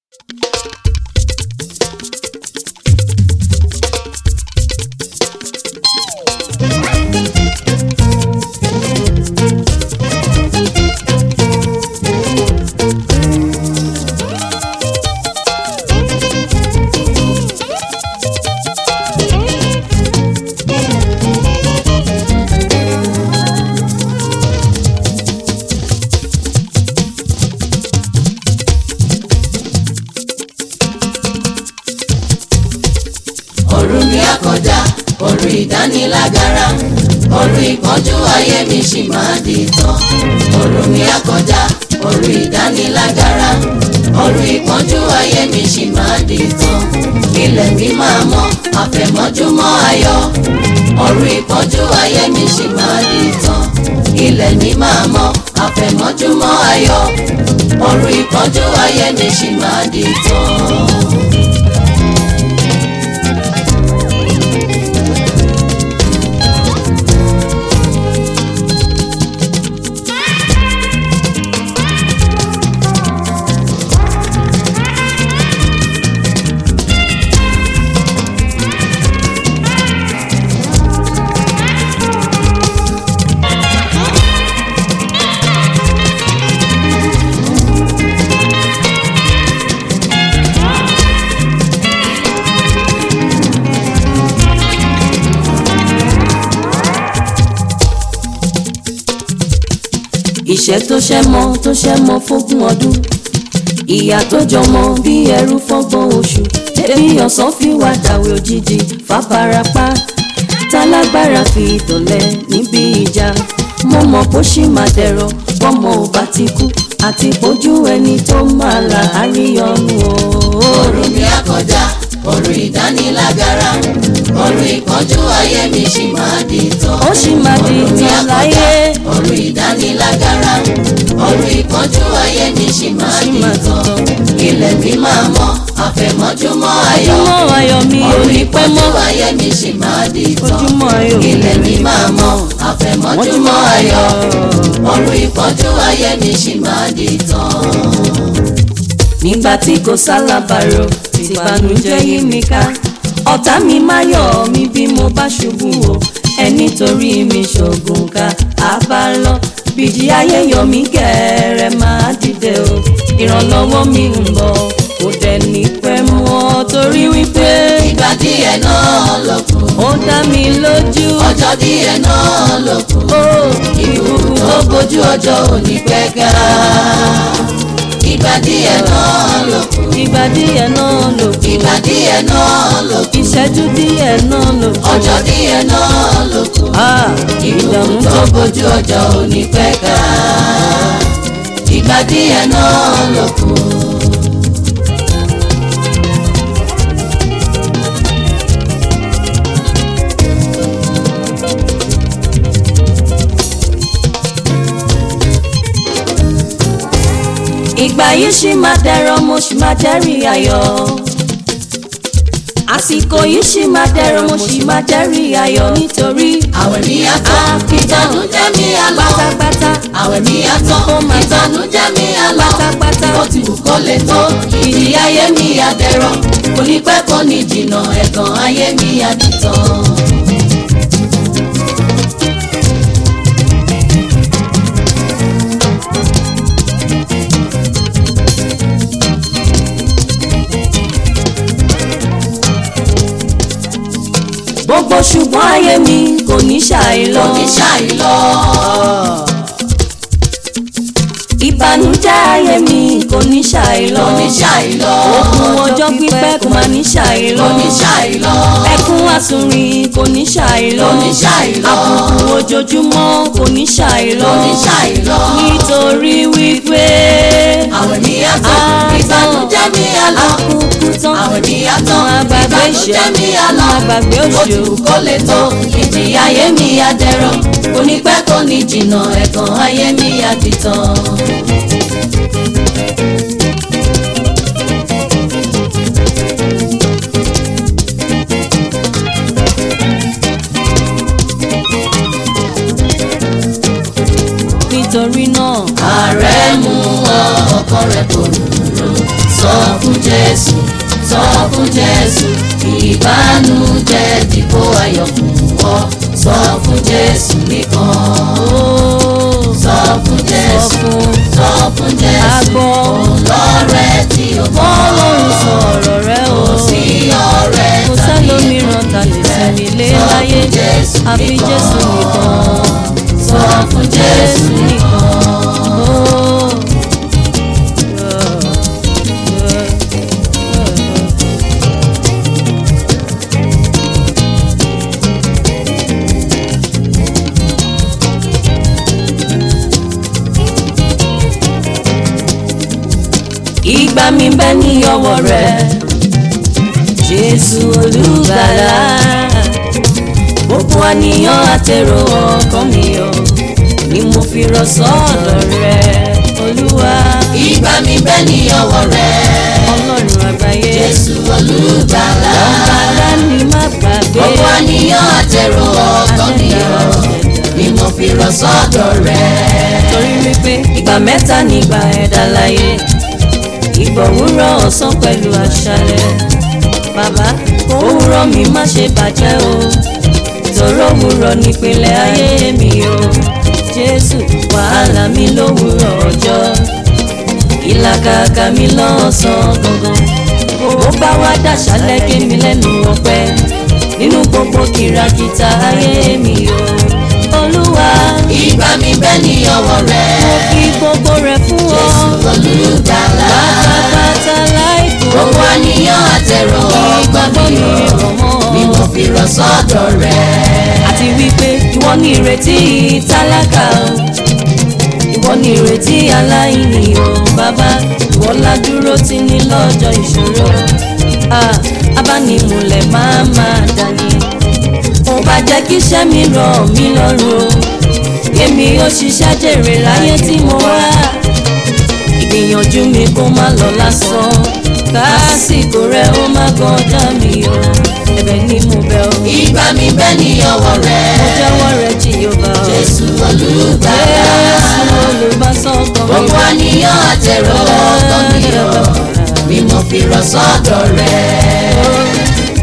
òru mi á kọjá òru ìdánilágara òru ìpọ́njú ayé mi ṣì máa di tán òru mi á kọjá òru ìdánilágara òru ìpọ́njú ayé mi ṣì máa di tán ilẹ̀ mi máa mọ́ àfẹ̀mọ́júmọ́ ayọ̀ òru ìpọ́njú ayé mi ṣì máa di tán ilẹ̀ mi máa mọ́ àfẹ̀mọ́júmọ́ ayọ̀ òru ìpọ́njú ayé mi ṣì máa di tán. ìṣẹ́ tó ṣẹ́ mọ́ tó ṣẹ́ mọ́ fógún ọdún ìyà tó jọmọ bí ẹrú fọ́gbọ̀n oṣù tẹ̀bí ọ̀sán fi wá dàwé òjijì fàbàràpá tálágbára fi tọ̀lẹ̀ níbi ìjà mo mọ̀ bó ṣì máa dẹ̀rọ̀ bọ́mọ ò bá ti kú àti bójú ẹni tó máa là àríyànnu o. òru mi á kọjá òru ìdánilágara òru ìpọ́njú ayé mi ṣì máa di tán. ó ṣì máa di Òru mi á tán kọjá, láyé. òru ìdánilágara òru ìpọ́njú ayé mi ṣì máa Ṣì di máa di tán. ilẹ̀ mi máa mọ́ àfẹ̀mọ́júmọ́ ayọ̀ ojúmọ́ ayọ̀ mi ò òru ní pẹ́ ìpọ́njú mọ́ ayé mi ṣì máa di tán. ojúmọ́ ayọ̀ mi ilẹ̀ mi máa mọ́ àfẹ̀mọ́júmọ́ ayọ̀ òru ìpọ́njú ayé mi ṣì máa di tán. nígbà tí kò sálábàárò tìbànújẹ́ yí mi ká ọ̀tá mi máa yọ̀ mí bí mo bá ṣubú o ẹni torí mi ṣògùn ká a bá lọ bìjì ayé yọ mí gẹ̀ẹ́rẹ́ máa dìde o ìrànlọ́wọ́ mi ń bọ̀ kò dẹ̀ ní pẹ́ mọ́ torí wípé ìgbà díẹ̀ náà ló kù ó dá mi lójú ọjọ́ díẹ̀ náà ló kù ó ikú tó bójú ọjọ́ òní pẹ́ ká ìgbà díẹ̀ náà ló kù ìgbà díẹ̀ náà lò kù ìgbà díẹ̀ náà ló kù ìṣẹ́jú díẹ̀ náà lò kù ọjọ́ díẹ̀ náà ló kù Ah, ikú ìdààmú tó tó bójú ọjọ́ òní pẹ́ ká ìgbà díẹ̀ náà ló kù. ìgbà yìí ṣì máa dẹ̀rọ̀ mo ṣì máa jẹ́rìí ayọ̀ àsìkò yìí ṣì máa dẹ̀rọ̀ mo ṣì máa jẹ́rìí ayọ̀ nítorí àwẹ̀ mi á tán ìtànújẹ́ mi á lọ pátápátá àwẹ̀ mi á tán ìtànújẹ́ mi á lọ pátápátá ó ti wù kó lè tó ìdí ayé mi á dẹ̀rọ̀ kò ní pẹ́ kò ní jìnnà ẹ̀gàn ayé mi á ti tán. gbogbo ṣùgbọ́n ayé mi kò ní ṣàì lọ kò ní ṣàì lọ ìbànújẹ́ ayé mi kò ní ṣàì lọ kò ní ṣàì lọ ogun ọjọ́ pípẹ́ kò máa ní ṣàì lọ kò ní ṣàì lọ ẹkún àsùnrin kò ní ṣàì lọ kò ní ṣàì lọ àbùkù ojoojúmọ́ kò ní ṣàì lọ kò ní ṣàì lọ nítorí wípé àwẹ̀ mi á tán ìbànújẹ́ mi á lọ àkókò tán àwẹ̀ mi á tán Àwọn àgbàgbé ìṣẹ́, ìbànújẹ́ mi á lọ àwọn àgbàgbé ó ti òṣèlú. wù kó lè tó ìdí ayé mi á dẹ̀rọ̀ kò ní pẹ́ kò ní jìnnà ẹ̀gàn ayé mi á ti tán. nítorí náà ààrẹ mú ọ ọkọ rẹ kò rúurú sọ sọ fún jésù sọ fún jésù ìbànújẹ́ dípò ayọ̀ fún ọ sọ fún jésù nìkan sọ fún jésù sọ fún jésù Àgbọ̀. ọlọ́rẹ́ tí o mọ̀ Ọlọ́run sọ̀rọ̀ rẹ o. sí ọ̀rẹ́ Kò tàbí sẹ́lòmíràn ta lè sinmi lé láyé. Àfi Jésù nìkan. sọ fún jésù nìkan. Oh. Ìgbà mi bẹ́ ní ọwọ́ rẹ̀, Jésù olùgbàlà. Gbogbo àníyàn àtẹ̀rọ ọkàn mi o, ni mo fi rọ̀ sọ́dọ̀ rẹ̀, Olúwa. ìgbà mi bẹ́ ní ọwọ́ rẹ̀ Ọlọ́run àgbáyé. jésù olùgbàlà Ọ̀gbàlà ni má gbàgbé. gbogbo àníyàn àtẹ̀rọ ọkàn mi o ni mo fi rọ̀ sọ́dọ̀ rẹ̀. Torí wípé ìgbà mẹ́ta nígbà ẹ̀dá láyé. Ìgbà òwúrọ̀ ọ̀sán pẹ̀lú àṣálẹ́. Bàbá òwúrọ̀ mi má ṣe bàjẹ́ o. Tòró òwúrọ̀ nípínlẹ̀ ayé mi o. Jésù wàhálà mi lówùrọ̀ ọjọ́. Ìlàkàkà mi lọ́sàn-án gangan. Ó bá wá dàṣálẹ́ gé mi lẹ́nu ọpẹ́. Nínú gbogbo kìràkìtà ayé mi o. Olúwa ìgbà mi bẹ́ ní ọwọ́ rẹ̀ mo fi gbogbo rẹ̀ fún ọ. jésù olùgbàlà pátápátá láìkó. gbogbo àníyàn àtẹ̀rọ ọkàn ìgbàgbọ́ mi mi o rọ̀ mọ́. ni mo fi rọ̀ sọ́dọ̀ rẹ̀. àti wípé ìwọ ni ìrètí tálákà o. ìwọ ni ìrètí aláìní o bàbá. ìwọ la dúró tì ní lọ́jọ́ ìṣòro. Ah, abánimúlẹ̀ máa máa dání. ó bá jẹ́ kí iṣẹ́ mi rọ̀ mí lọ́rùn o. èmi ó ṣiṣẹ́ jèrè láyé tí mo wá. ìgbìyànjú mi kó má lọ lásán. kásìkò rẹ ó má kọjá mi o. ẹ̀bẹ̀ ni mo bẹ̀ o. ìgbà mi bẹ́ ní ọwọ́ rẹ̀ mo jẹ́wọ́ rẹ Jèhófà o. jésù olùgbàlà Jésù olùbásọ̀kan mi. gbogbo àníyàn àtẹ̀rọ ọkàn mi o ni mo fi rọ̀ sọ́dọ̀ rẹ̀.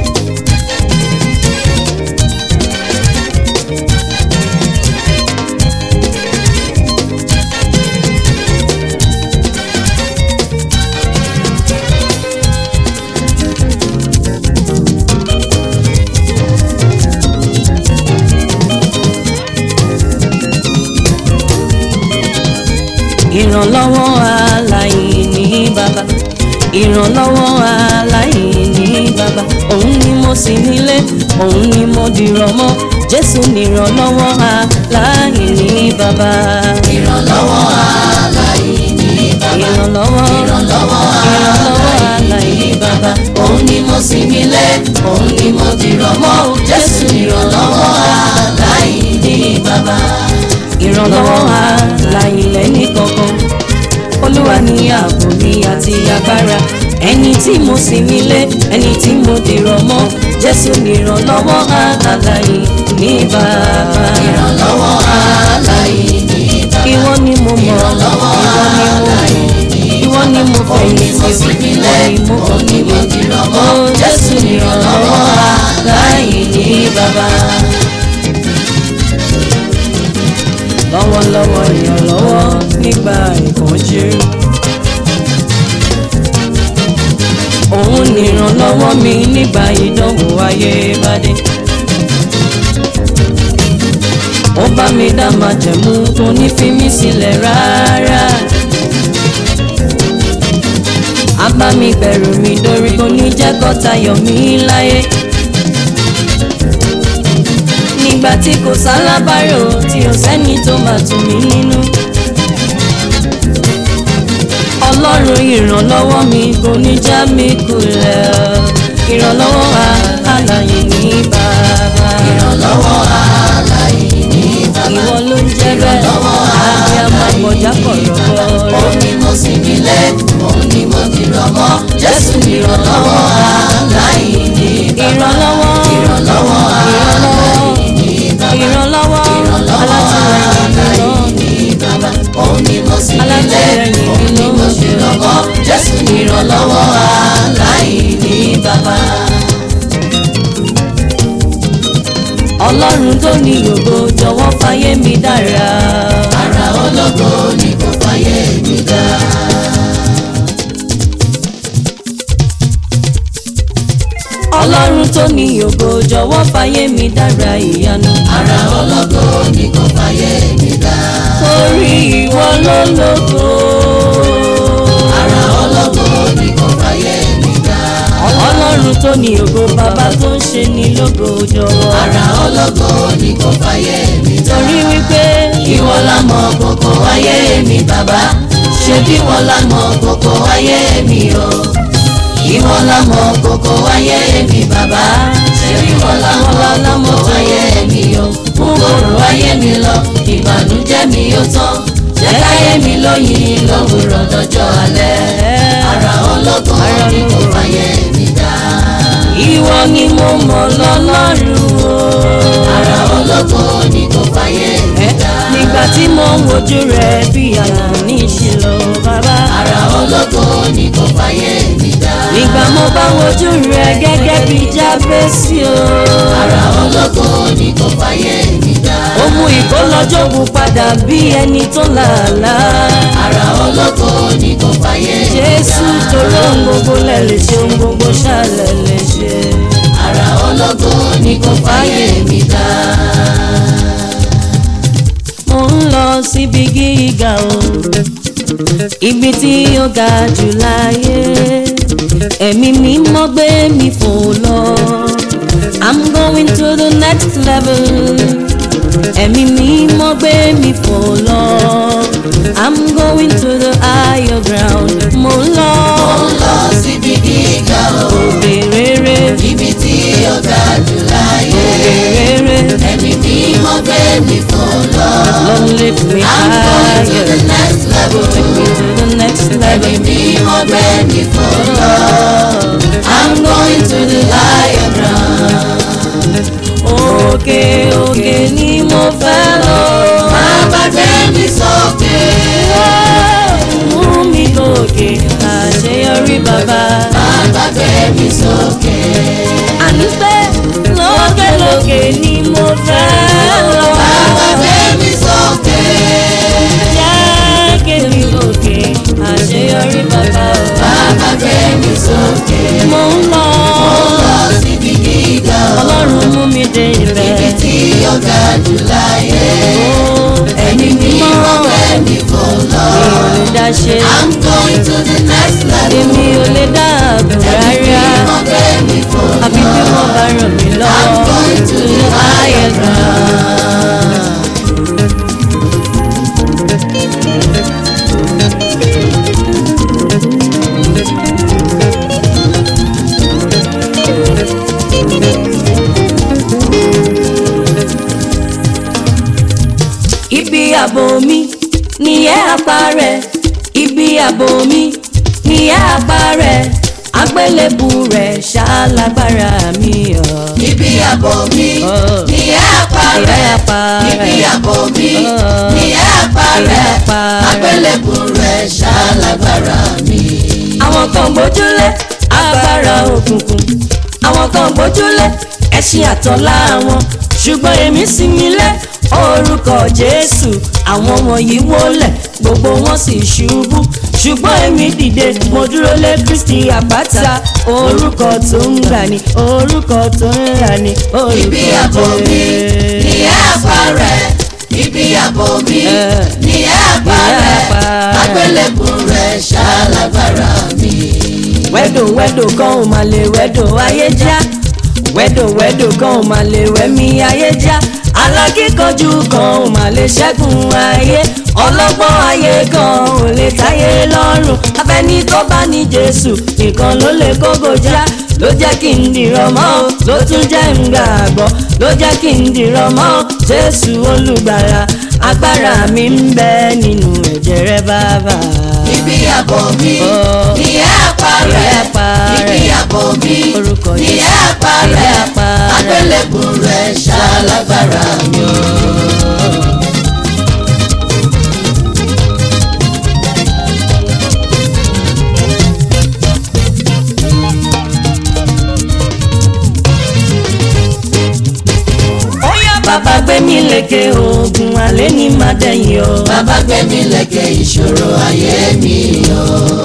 ìrànlọ́wọ́ aláìní bàbá ìrànlọ́wọ́ aláìní bàbá òun ni mo sì nílé òun ni mo dìrọ̀ mọ́ jésù nìrànlọ́wọ́ aláìní bàbá ìrànlọ́wọ́ aláìní bàbá ìrànlọ́wọ́ ìrànlọ́wọ́ ìrànlọ́wọ́ aláìní bàbá òun ni mo sì nílé òun ni mo dìrọ̀ mọ́ jésù ìrànlọ́wọ́ aláìní bàbá. ìrànlọ́wọ́ aláìlẹ́ ní kankan olúwa ní ààbò mi àti agbára ẹni tí mo sì nílé ẹni tí mo dìrọ̀ mọ́ jésù nìrànlọ́wọ́ aláìní ní bàbá ìrànlọ́wọ́ aláìní bàbá. ìwọ ni mo mọ̀ ìrànlọ́wọ́ aláìní ìwọ ni mo òun ni fẹ̀yìntì mo sì nílé ìwọ ni mo òun ni mo dìrọ̀ mọ́ Ó, jésù ìrànlọ́wọ́ aláìní bàbá. lọ́wọ́lọ́wọ́ ìrànlọ́wọ́ nígbà ìpọ́njú. òun nìrànlọ́wọ́ mi nígbà ìdánwò ayé bá dé. ó bá mi dá májẹ̀mú tó ní fi mí sílẹ̀ rárá. a bá mi bẹ̀rù mi dórí kò ní jẹ́ kó tayọ̀ mí láyé nígbà tí kò sálábàárò tí ò sẹ́ni tó máa tù mí nínú. ọlọ́run ìrànlọ́wọ́ mi kò ní já mi kulẹ̀ o. ìrànlọ́wọ́ àlàyé ní bàbá. ìrànlọ́wọ́ aláìní bàbá. ìwọ ló ń jẹ́ bẹ́ẹ̀ àbí àmàkọjá kọ̀rọ̀kọ̀rọ̀. òun ni mo sì nílé òun ni mo dìrọ̀ mọ́ jésù ìrànlọ́wọ́ aláìní bàbá. ìrànlọ́wọ́ ìrànlọ́wọ́ aláìní bàbá. ìrànlọ́wọ́ alátìlẹ́yìn mi lọ. bàbá. òun ni mo sì nílé Alátìlẹ́yìn mi òun ni mo ló ń dìrọ̀ mọ́ jésù ìrànlọ́wọ́ ọlọ́run tó ní ògo jọ̀wọ́ fàyè mi dára. ara ológo ni kò fàyè mi dá. ọlọ́run tó ní ògo jọ̀wọ́ fàyè mi dára ìyanu. ara ológo ni kò fàyè mi dá. torí ìwọ ló lógo. ara ológo ni kò fàyè mi dá. ọlọ́run tó ní ògo bàbá tó ń ṣe ní lógo jọ̀wọ́. ara ológo ni kò fàyè mi dá. torí wípé ìwọ la mọ kókó ayé mi bàbá ṣé bí wọ́n la mọ kókó ayé mi o ìwọ la mọ kókó ayé mi bàbá ṣé bí wọ́n la mọ kókó ayé mi o mú kóró ayé mi lọ ìbànújẹ́ mi ó tán jẹ́ káyé mi lóyìn lówùrọ̀ dọjọ́ alẹ́ ara ológun ni kò fàyè mi dá ìwọ ni mo mọ̀ lọ́lọ́run o. ara ológun ni kò fàyè mi dá nígbà tí mo ń wojú rẹ bí àná ní ìṣìlọ bàbá. ara ológun ni kò fàyè mi dá. nígbà mo bá wojú rẹ gẹ́gẹ́ bí jábẹ́sì o. ara ológo ni kò fàyè mi dá. ó mú ìkólọ́jọ́gùn padà bí ẹni tó làálàá. ara ológo ni kò fàyè mi dá. jésù tó lóhun gbogbo lẹ̀ lè ṣe ohun gbogbo ṣàlẹ̀ lè ṣe. ara ológo ni kò fàyè mi dá. mo ń lọ síbi gíga o ibi tí ó ga jù láyé ẹ̀mí mímọ́ gbé mi fò lọ i'm going to the next level ẹ̀mí mímọ́ gbé mi fò lọ i'm going to the higher ground mo ń lọ ó ń lọ síbi gíga o. òkè rere ibi tí ó ga jù láyé. òkè rere ẹ̀mí mímọ́ gbé mi fò lọ. long lift me I'm going to higher the next level. take me to the next level. ẹ̀mí mímọ́ gbé mi fò lọ. I'm going to the higher ground. òkè òkè ni mo fẹ́ lọ. Bàbá gbé mi sókè. mú mi gòkè àṣeyọrí bàbá. Bàbá gbé mi sókè. àní pé lókè lókè ni mo fẹ́ lọ. Bàbá gbé mi sókè. jẹ́ kémi gòkè àṣeyọrí bàbá. Bàbá gbé mi sókè. mo ń lọ. Lọ síbi gíga o. ọlọ́run mú mi dé Ibi ibẹ̀. tí ó ga jù láyé. ẹ̀mí mímọ́ Mímọ́ gbé mi fò lọ. mi ò lè dá ṣe. I'm going to the next level. èmi ò lè dá àbò rárá. Mímọ́ gbé mi fò lọ. àbí bí wọ́n bá ràn mí I'm lọ́wọ́. going to the higher ground. ibi àbò mi nìyẹn apá rẹ̀ ibi àbò mi nìyẹn apá rẹ̀ agbélébù rẹ̀ ṣálágbára mi ọ̀. Ibi àbò mi Oh. ní apá Ìyá rẹ̀. apá Ibi rẹ̀. àbò mi Oh. ní apá Ìyá rẹ̀. apá rẹ̀. Agbélébù rẹ̀ ṣálágbára mi. àwọn kan gbójúlé agbára òkùnkùn àwọn kan gbójúlé ẹṣin àtọ́lá wọn ṣùgbọ́n èmi sinmi lé orúkọ jésù àwọn wọ̀nyí wólẹ̀ gbogbo wọn sì ṣubú ṣùgbọ́n èmi dìde mo dúró lé kristi àpáta orúkọ tó ń gbà ní orúkọ tó ń rà ní Ibi àbò orúkọ mi ní jésù. apá rẹ̀. Ibi àbò mi Eh. ní apá Ní rẹ̀. apá rẹ̀. Agbélébù rẹ̀ ṣálágbára mi. wẹ́dò wẹ́dò kan ò máa lè wẹ́dò ayé já wẹ́dò wẹ́dò kan ò máa lè wẹ́mí ayé já alákíkanjú kan ò máa lè ṣẹ́gun ayé ọlọ́gbọ́n ayé kan ò lè táyé lọ́rùn afẹ́ni tó bá ní jésù nìkan ló lè kógo já ló jẹ́ kí n dìrọ̀ mọ́ o ló tún jẹ́ ń gbàgbọ́ ló jẹ́ kí n dìrọ̀ mọ́ o jésù olùgbàlà agbára mi ń bẹ nínú ẹ̀jẹ̀ rẹ bàbá. Ibi àbò mi Oh. ní apá Ní rẹ̀. apá rẹ̀. Ibi àbò mi Orúkọ ní Jésù. apá Ní rẹ̀. apá rẹ̀. Agbélébù rẹ̀ ṣálágbára mi. Oya mi lékè ogun alẹ́ ní má dẹ̀yìn o. bàbá gbé mi lékè ìṣòro ayé mi o.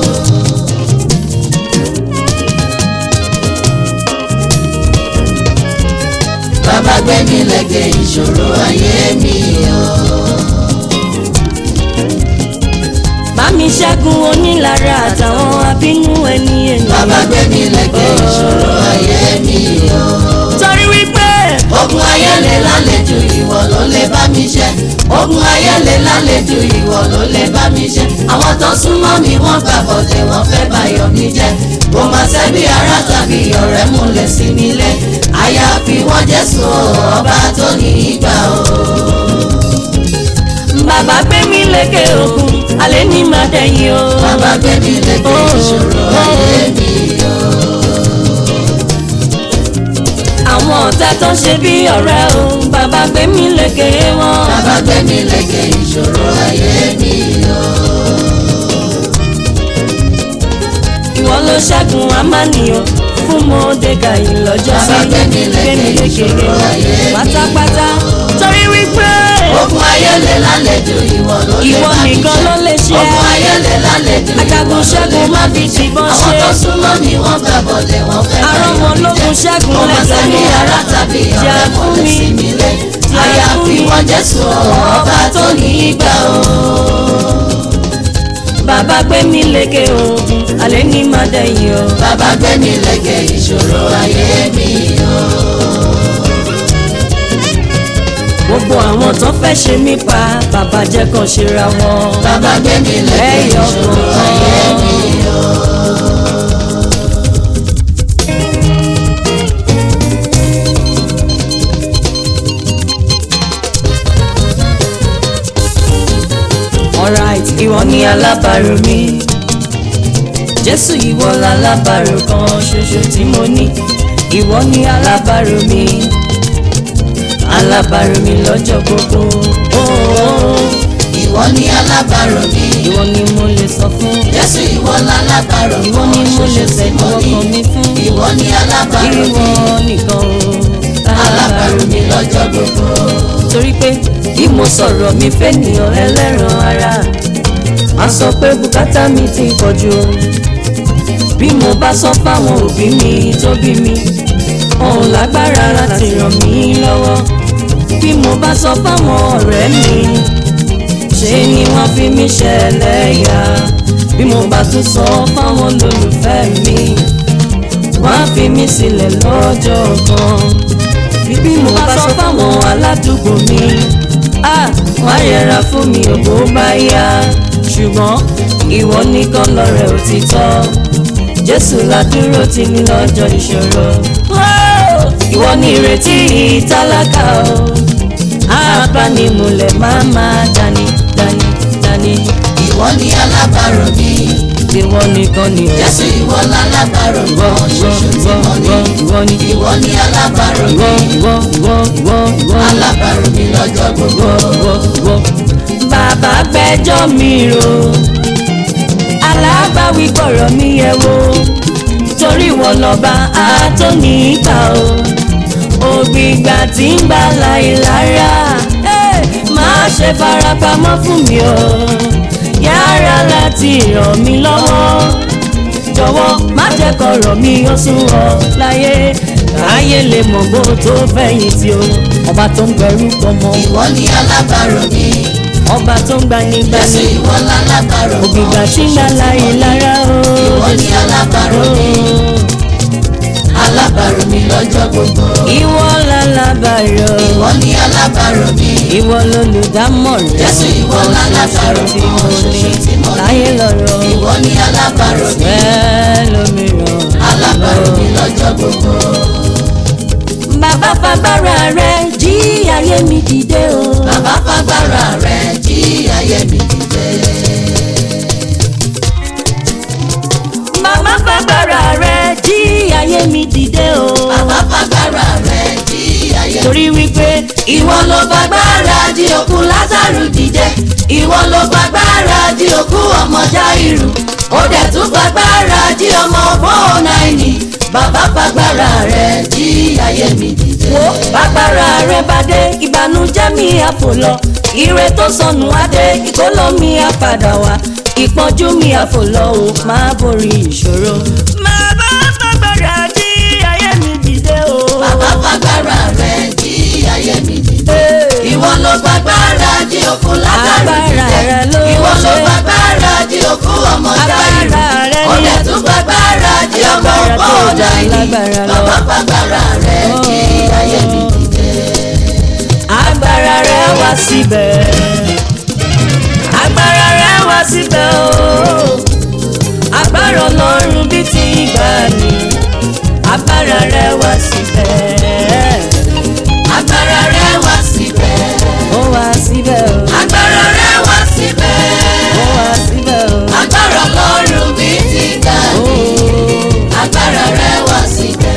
bàbá gbé mi lékè ìṣòro ayé mi o. bá mi ṣẹ́gun onílára àtàwọn abínú ẹni ènìyàn. bàbá gbé mi lékè ìṣòro ayé mi o. torí wípé ogun ayẹlẹ lálejò ìwọ ló lè bá mi ṣe ogun ayẹlẹ lálejò ìwọ ló lè bá mi ṣe àwọn tó súnmọ́ mi wọ́n gbà bọ̀dẹ̀ wọ́n fẹ́ báyọ̀ mi jẹ́ kò má ṣebí ará tàbí ọ̀rẹ́ múlẹ̀ sí mi lé àyàfi wọ́n Jésù ọba tó ní ìgbà o. bàbá gbé mi lékè ogun alẹ́ ní má dẹ̀yìn o. bàbá gbé mi lékè ìṣòro ayé mi o. àwọn ọ̀tá tó ń ṣe bí ọ̀rẹ́ o bàbá gbé mi lékè wọn. bàbá gbé mi lékè ìṣòro ayé mi o. ìwọ ló ṣẹ́gun amánìyàn fún mọ́ọ́dẹ́gàyí lọ́jọ́ sí Bàbá gbé mi lékè ìṣòro ayé mi. pátápátá torí wípé ogun ayẹlẹ lálejò ìwọ ló lè ìwọ bá mi nìkan ṣe. ló lè ṣe ogun ayẹlẹ lálejò ìwọ ajagun ló lè ṣẹ́gun má bá fi mi ṣe. tìbọn àwọn ṣe tó súnmọ́ mi wọ́n gbà bọ̀dẹ̀ wọ́n fẹ́ Àrùn wọn lógun ṣẹ́gun kò má lẹ́sẹ̀ sẹ́ni mi. ará tàbí Jà ọ̀rẹ́ fún mọ̀lẹ́ mi. sí mi lé Jà àyàfi fún mi. wọn Jésù ọba tó ní ìgbà o. bàbá gbé mi lékè ogun alẹ́ ní má dẹ̀yìn o. bàbá gbé mi lékè ìṣòro ayé mi o. gbogbo àwọn tó fẹ́ ṣe mí pa bàbá jẹ́ kàn ṣera wọn. bàbá gbé mi lékè Ẹyọ ìṣòro kọ̀ọ̀kan. ayé mi o. alright ìwọ ni alábàárò mi jésù ìwọ lálábàárò kan ṣoṣo tí mo ní ìwọ ni alábàárò mi alábàárò mi lọ́jọ́ gbogbo oh, ìwọ ni alábàárò mi. ìwọ ni mo lè sọ fún Jésù ìwọ lálábàárò ìwọ ni mo lè ṣoṣo tí sẹ́nu mo ní. ọkàn mi fún ìwọ ni alábàárò ìwọ mi nìkan o alábàárò mi lọ́jọ́ gbogbo. torí pé bí mo sọ̀rọ̀ mi fẹ́ nìyàn ẹlẹ́ran ara a sọ pé bùkátà mi ti pọ̀ jù o bí mo bá sọ fáwọn òbí mi tó bí mi wọn ò lágbára láti ràn mí lọ́wọ́ bí mo bá sọ fáwọn ọ̀rẹ́ mi ṣe ni wọ́n fi mí ṣẹlẹ́yà bí mo bá tún sọ fáwọn olólùfẹ́ mi wọ́n á fi mí sílẹ̀ lọ́jọ́ kan bí mo bá sọ fáwọn aládùúgbò mi ah wọ́n á yẹra fún mi ògbó bá yá ṣùgbọ́n ìwọ nìkan lọ́rẹ̀ òtítọ́ jésù ládúró tì mí lọ́jọ́ ìṣòro Oh, ìwọ ni ìrètí tálákà o abánimúlẹ̀ máa máa dání dání dání ìwọ ni alábàárò mi. ìwọ nìkan ni o Jésù ìwọ lálábàárò ìwọ kan ìwọ ṣoṣo tí ìwọ mo ní. ìwọ ìwọ ni ìwọ ni alábàárò ìwọ mi. ìwọ ìwọ ìwọ ìwọ alábàárò mi lọ́jọ́ gbogbo. ìwọ ìwọ. bàbá gbẹ́jọ́ mi rò alábàáwí gbọ́rọ̀ mi yẹ̀ wò torí wọn lọ́ba àtọ́ní ìgbà o ògbìgbà tí ń bá láyé lára eh, má ṣe farapamọ́ fún mi o yára láti ràn mí lọ́wọ́ jọ̀wọ́ má jẹ́ kọ̀rọ̀ mi ó sún ọ láyé káyé lè mọ̀ bó tó fẹ̀yìntì o ọba tó ń gbẹrú pọmọ ìwọ ni alábàárò mi. ọba tó ń gbani Jésù gbani ìwọ lálábàárò kan ògbìgbà tí ń bá láyé lára o ìwọ ni alábàárò mi. alábàárò mi lọ́jọ́ gbogbo. ìwọ lálábàárò ìwọ ni alábàárò mi. ìwọ lolùdámọ̀ràn Jésù ìwọ lálábàárò tí mo kan ní ṣoṣo tí mo ní. láyé lọ́rọ̀ ìwọ ni alábàárò mi. bẹ́ẹ̀ lómìíràn alábàárò mi lọ́jọ́ gbogbo. bàbá fagbára rẹ jí ayé mi dìde o. bàbá fagbára rẹ̀ jí ayé mi dìde. Màmá fagbára rẹ̀ jí ayé mi dìde o. bàbá fagbára rẹ̀ jí ayé mi Torí wípé ìwọ ló fagbára jí òkú lázaro dìde ìwọ ló fagbára jí òkú ọmọ jáírù ó dẹ̀ tún fagbára jí ọmọ bóònáìní bàbá fagbára rẹ̀ jí ayé mi dìde. wo bàgbára rẹ bá dé ìbànújẹ́ mi àfò lọ ire tó sọnù adé ìkólọ mi àpadà wá ìpọ́njú mi àfò lọ o máa borí ìṣòro. bàbá bàgbára jí ayé mi dìde o. bàbá fagbára rẹ̀ jí ayé mi dìde. ìwọ ló gbàgbára jí òkú látàrí Agbára rẹ ló dìde. ìwọ ló ṣe. gbàgbára jí òkú ọmọ jáì. Agbára rẹ ó ni. dẹ̀ tún gbàgbára jí ọmọ Agbára tó ọgbọ́n jà ọ̀dà yìí. lágbára lọ. bàbá fagbára rẹ̀ jí ayé mi dìde. agbára rẹ wá síbẹ̀ agbára rẹ wá síbẹ̀ o agbára ọlọ́run bíi ti ìgbàanì agbára rẹ wá síbẹ̀ agbára rẹ̀ wá síbẹ̀. ó wá síbẹ̀ o agbára rẹ̀ wá síbẹ̀. ó wá síbẹ̀ o agbára ọlọ́run bí ti ga ní. agbára rẹ̀ wá síbẹ̀.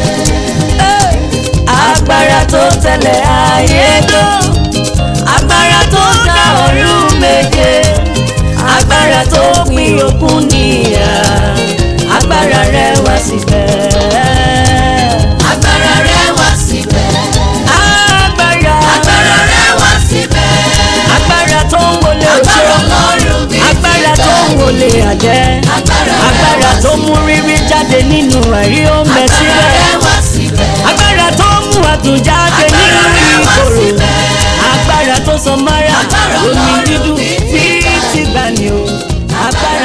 agbára tó tẹ̀lé ayé lọ agbára tó dá ọ̀run méje agbára tó pín òkun níyà agbára rẹ wá síbẹ̀. agbára rẹ̀ wá síbẹ̀. agbára agbára rẹ̀ wá síbẹ̀. agbára tó ń wọlé oṣù agbára ọlọ́run bí ti ga agbára tó ń ní. wọlé àjẹ́ agbára rẹ̀ agbára wá tó síbẹ̀. mú rírí jáde nínú àìrí ó ń bẹ agbára síbẹ̀ rẹ̀ wá síbẹ̀. agbára tó mú àdùn jáde nínú agbára rẹ̀ wá ìkorò síbẹ̀. agbára tó sọ mọ́ra Agbára omi Ọlọ́run dídùn bíi bíi ti gbani o agbára